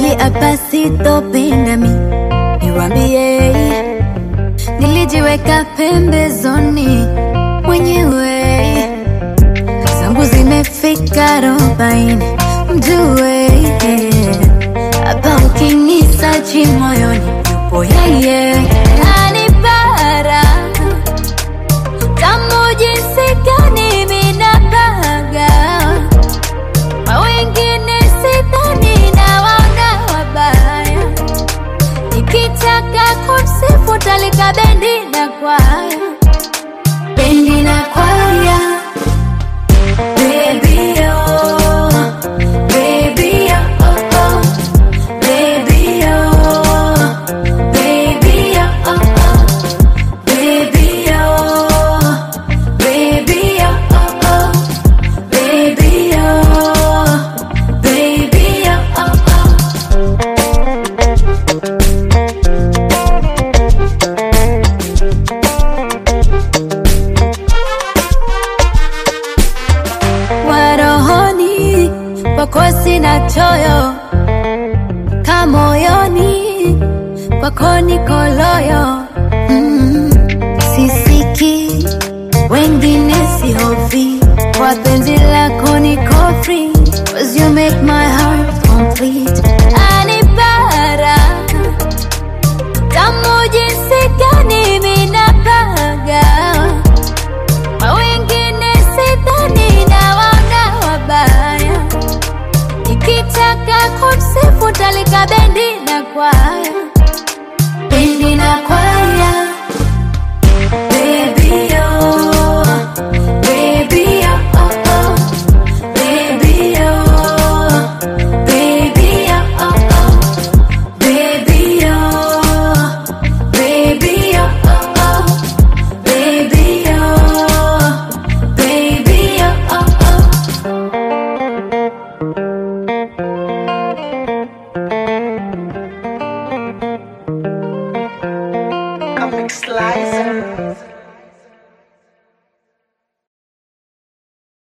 hapa sitopinda mi niwambie, nilijiweka pembezoni mwenyewe, zangu zimefika arobaini, mjue hapa ukinisachi moyoni yupo yeye anipara tamu jinsi gani minapaga kwa wengine sidhani na waona wabaya nikitaka kumsifu talika bendi na kwaya bendi na kwaya Baby, oh, baby, oh, oh, baby, oh, baby, oh, oh, baby, oh, baby, oh, oh, baby, oh, baby, oh, oh. warohoni kwako sina choyo kamoyoni kwako niko loyo mm. sisiki wengine sihofi kwa penzi lako niko free cause you make my heart complete anipara tamu jinsi gani minapaga kwa wengine sidhani na waona wabaya nikitaka kumsifu talika bendi na kwaya bendi na kwaya Baby, oh, baby, oh, oh, oh. Baby, oh, baby, oh, oh, oh. Baby, oh, baby, oh, oh, oh. Baby, oh, baby, oh, oh, oh. Comic Slice.